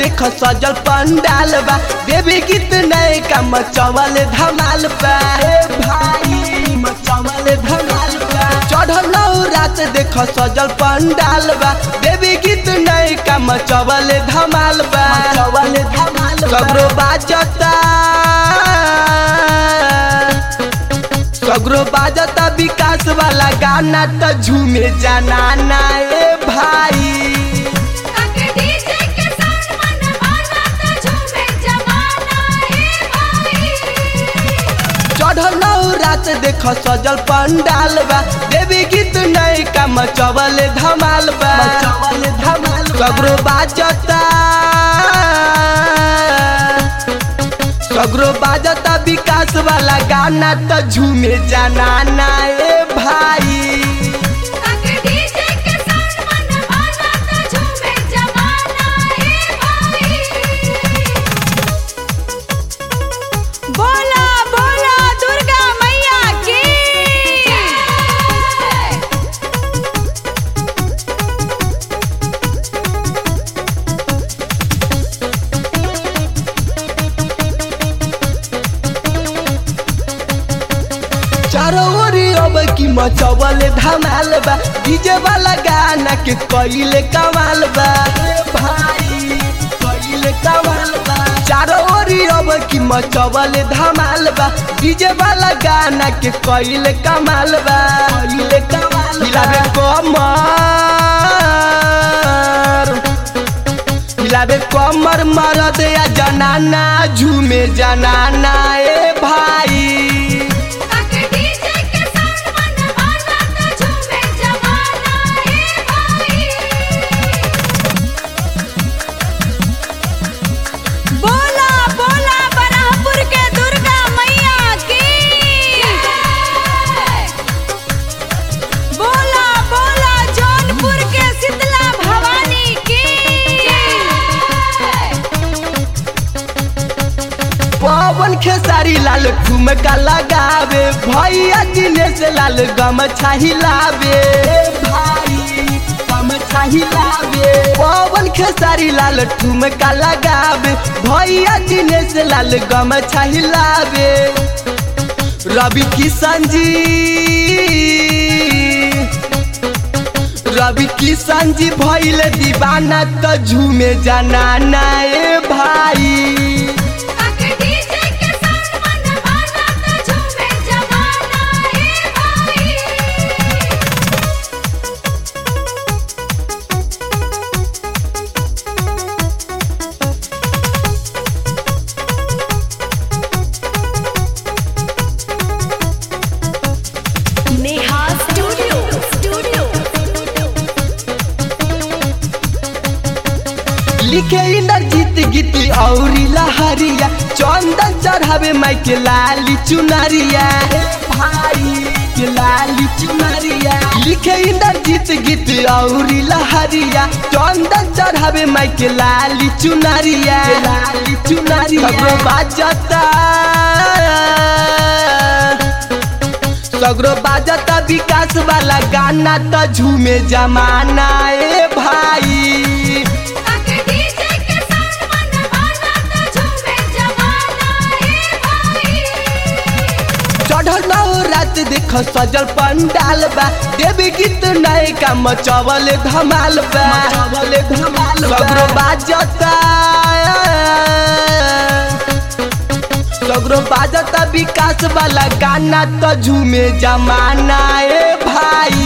देख सजल पंडाल बा देवी गीत नए का मचवल धमाल बा ए भाई मचवल धमाल बा चढ़ल रात देख सजल पंडाल बा देवी गीत नए का मचवल धमाल बा मचवल धमाल सगरो बाजता सगरो बाजता विकास वाला गाना त झूमे जाना ना ए भाई ताके डीजे के साथ मन माना त झूमे जमाना हे भाई चढ़ल रात देख सजल पंडाल बा देवी गीत नए का मचवल धमाल बा मचवल धमाल सगरो बाजता सगरो बाजता विकास वाला गाना त झूमे जाना ना ए भाई ताके डीजे के साथ मन माना त झूमे जमाना हे भाई बोला बोला दुर्गा मैया की चारों ओरी अब की मचवल धमाल बा डीजे वाला गाना के कइले कमाल बा ए भाई कइले कमाल बा चारों ओरी अब की मचवल धमाल बा डीजे वाला गाना के कइले कमाल बा कइले कमाल हिलावे कमर हिलावे कमर मरद या जनाना झूमे जनाना ए भाई ताके डीजे के साथ मन माना त झूमे जमाना हे भाई बोला बोला बराहपुर के दुर्गा मैया की बोला बोला जौनपुर के शीतला भवानी की पवन खेसारी लाल ठुमका लगावे भैया दिनेश लाल गम हिलावे भाई गम हिलावे पवन खेसारी लाल ठुमका लगावे भैया दिनेश लाल गम हिलावे रवि किशन जी रवि किशन जी भैल दीवाना त झूमे जाना ना ए भाई ताके डीजे के साथ मन माना त झूमे जमाना हे भाई नेहा स्टूडियो स्टूडियो लिखे इंद्रजीत गीती औरी लहरिया चंदन चढ़ावे माई के लाली चुनरिया हे भाई के लाली चुनरिया लिखे इंद्रजीत गीत औरी लहरिया चंदन चढ़ावे माई के लाली चुनरिया लाली चुनरिया सगरो बाजता सगरो बाजता विकास वाला गाना त झूमे जमाना ए भाई ताके डीजे के साथ मन माना त झूमे जमाना हे भाई चढ़ल रात देख सजल पंडाल बा देवी गीत नए का मचवल धमाल बा मचवल धमाल सगरो बाजता सगरो बाजता विकास वाला गाना त झूमे जमाना ए भाई